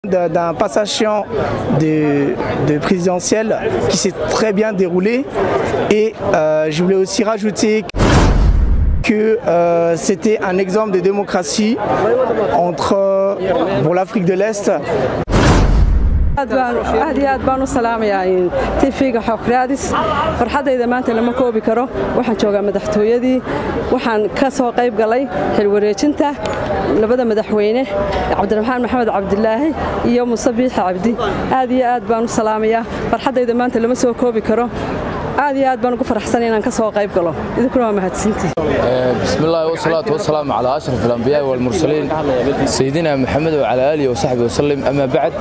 d'un passation de, de présidentielle qui s'est très bien déroulé et euh, je voulais aussi rajouter que euh, c'était un exemple de démocratie entre pour l'Afrique de l'Est aad iyo aad baan u salaamayaa tifiga xokraadis farxaddayda maanta lama koobi karo waxaan joogaa madaxtooyadii waxaan ka soo qayb galay xilwareejinta labada madaxweyne cabdiraxmaan maxamed cabdilaahi iyo muse biixi cabdi aad iyo aad baan u salaamayaa farxaddayda maanta lama soo koobi karo aad iyo aad baan ugu faraxsan inaan ka soo qayb galo idinkuna waa mahadsantihi بسم الله والصلاة والسلام على أشرف الأنبياء والمرسلين سيدنا محمد وعلى آله وصحبه وسلم أما بعد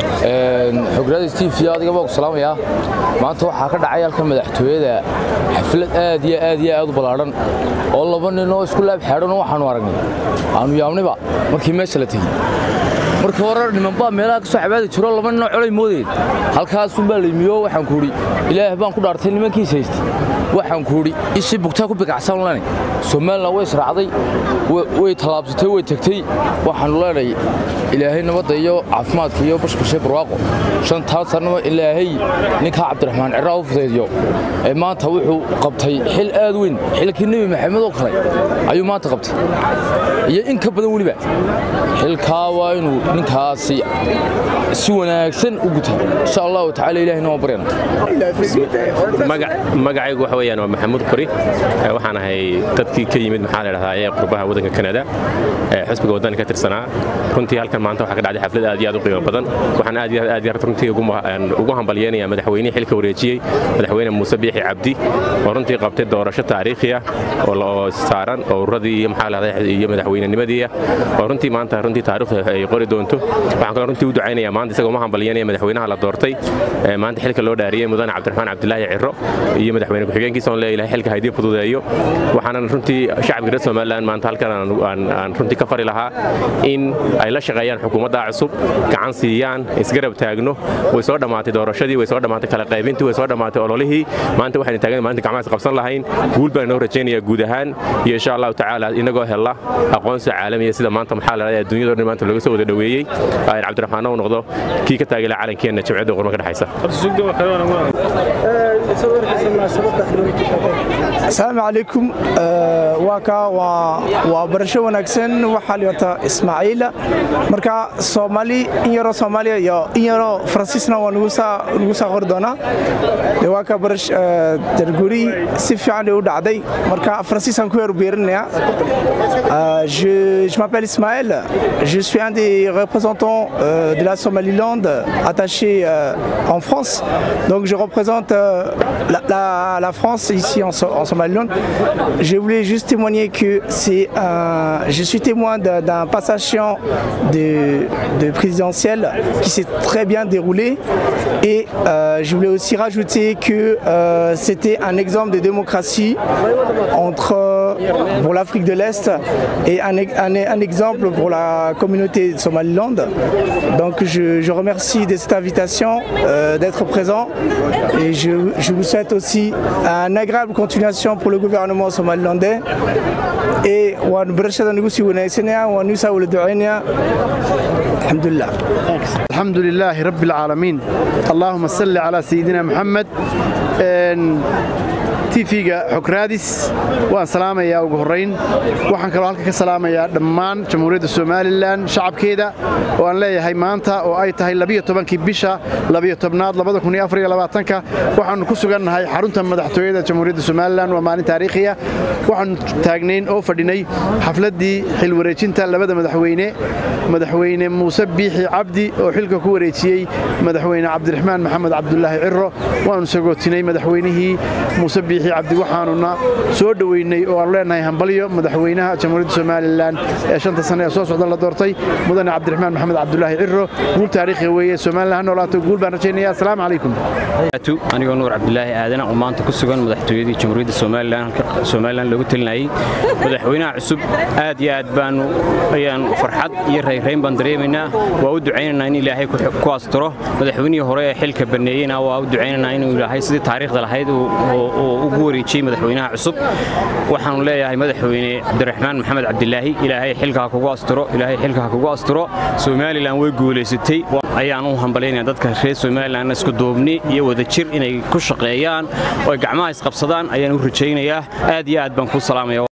حقرادي ستيف في هذا قبل السلام يا ما أنت waxaa ka dhacay halka madaxtooyada xaflad aad iyo aad iyo aad u balaaran oo laba nin oo isku laab xeeran waxaanu aragnay aanu yaabniba markii meesha la tegey marka hore nimanbaa meelaha ka soo cabaadi jiro laba ninoo colay moodeed halkaasunbaa laymiyo waxaan ku idhi ilaah baan ku dhaartay nimankiis haystay waxaan ku idhi ishii bugtaa ku bigacsan lane somalilan way israacday way tallaabsatay way tegtey waxaanu leenahay ilaahay nabadda iyo caafimaadka iyo bashbashe barwaaqo shantaa sannaba ilaahay ninkaa cabdiraxmaan ciraa u fudaydiyo ee maanta wuxuu qabtay xil aad weyn xilkii nebi maxamed oo kale ayuu maanta qabtay iyo in ka badan weliba xilkaa waa inuu ninkaasi si wanaagsan u guta insha allahu tacala ilahina waan baryana magacaygu waxa weeyaan waa maxamuud qori waxaan ahay dadkii ka yimid maxaa la dhahdaa ee qurbaha waddanka kanada xusbiga waddanka ka tirsanaa runtii halkan maanta waxaa ka dhacday xaflad aad iyo aad u qiimo badan waxaan aad iyo aad iyo runtii ugu hambalyeenayaa madaxweynihii xilka wareejiyey madaxweyne muuse biixi cabdi oo runtii qabtay doorasho taariikhi ah oo saaran oo ururadii iyo maxaa la dhahdaa iyo madaxweynenimadii oo runtii maanta runtii taariikhda ay qori doonto waxaan kaloo runtii u ducaynayaa maanta isagoo ma hambalyanaya madaxweynaha la doortay maanta xilka loo dhaariyey mudane cabdiraxmaan cabdilaahi ciro iyo madaxweyne ku-xigeenkiisa on leeyahay xilka haydii fududeeyo waxaanan runtii shacabka reer somaliland maanta halkan aan runtii ka fari lahaa in ay la shaqeeyaan xukuumadda cusub gacan siiyaan isgarab taagno way soo dhammaatay doorashadii way soo dhammaatay kala qaybintii way soo dhammaatay ololihii maanta waxaynu taagan maalinta gacmahaas qabsan lahayn guul baan inoo rajaynayaa guud ahaan iyo insha allahu tacaala inagoo hella aqoonsi caalamiya sida maanta maxaa la dhahdaa adduunyada dhan maanta looga soo wada dhoweeyey ayaan cabdiraxmaan u noqdo kii ka taagila calankeenna jimciyadda qurma ka dhexaysa asalaamu calaykum waa kaa waa barasho wanaagsan waxaa liwata ismaaciil marka soomaali in yaroo soomaaliya iyo in yaroo faransiisna waa nagu saa qori doonaa de waa kaa barash darguri si fiican u dhacday marka faransiisaan ku yar beerinaya je m'appelle Ismaël je suis un des représentants euh, de la Somaliland attaché euh, en France donc je représente euh, la, la, la, France ici en, en, Somaliland. Je voulais juste témoigner que c'est un, je suis témoin d'un passation de, de, présidentielle qui s'est très bien déroulé et euh, je voulais aussi rajouter que euh, c'était un exemple de démocratie entre pour l'Afrique de l'Est et un, un, un, exemple pour la communauté de Somaliland. Donc je, je remercie de cette invitation euh, d'être présent et je, je vous souhaite aussi une agréable continuation pour le gouvernement somalilandais et waan barashada nagu sii wanaagsanaya waan nuusaa wala ducaynaya alxamdulilah الحمد لله رب العالمين اللهم صل على سيدنا محمد tifiga xokraadis waan salaamayaa ugu horrayn waxaan kaloo halka ka salaamayaa dhammaan jamhuuriyadda somalilan shacabkeeda oo aan leeyahay maanta oo ay tahay labiyotobankii bisha labiyo-tobnaad labadakunyoafariyolabaatanka waxaannu ku sugannahay xarunta madaxtooyada jamhuuriyadda somalilan waa maalin taariikhiya waxaannu taagnayn oo fadhinay xafladdii xilwareejinta labada madaxweyne madaxweyne muuse biixi cabdi oo xilka ku wareejiyey madaxweyne cabdiraxmaan maxamed cabdulaahi ciro waannu sagootinay madaxweynihii muuse biixi cabdi waxaanuna soo dhoweynay oo aanu leenahay hambalyo madaxweynaha jamhuuriyadda somalilan ee shanta sane ee soo socda la doortay mudane cabdiraxmaan maxamed cabdulaahi ciro guul taariikhi weeye somalilan ha noolaato guul baan rajaynaya assalaamu calaykum anigoo nuur cabdulaahi aadan oo maanta ku sugan madaxtooyadii jamhuuriyadda somalilan loogu telinayay madaxweynaha cusub aad iyo aad baanu ayaan farxad iyo rayrayn baan dareemaynaa waa u ducaynaynaa in ilaahay ku asturo madaxweynihii hore ee xilka baneeyeyna waa u ducaynaynaa inuu ilaahay sidii taariikhda lahayd uu ugu wareejiyey madaxweynaha cusub waxaanu leeyahay madaxweyne cabdiraxmaan maxamed cabdilaahi ilaahay xilka ha kugu asturo ilaahay xilka ha kugu asturo somalilan way guulaysatay ayaan u hambalyaynaya dadka reer somalilan isku duubni iyo wadajir inay ku shaqeeyaan oo ay gacmaha isqabsadaan ayaan u rajaynayaa aad iyo aad baan kuu salaamaya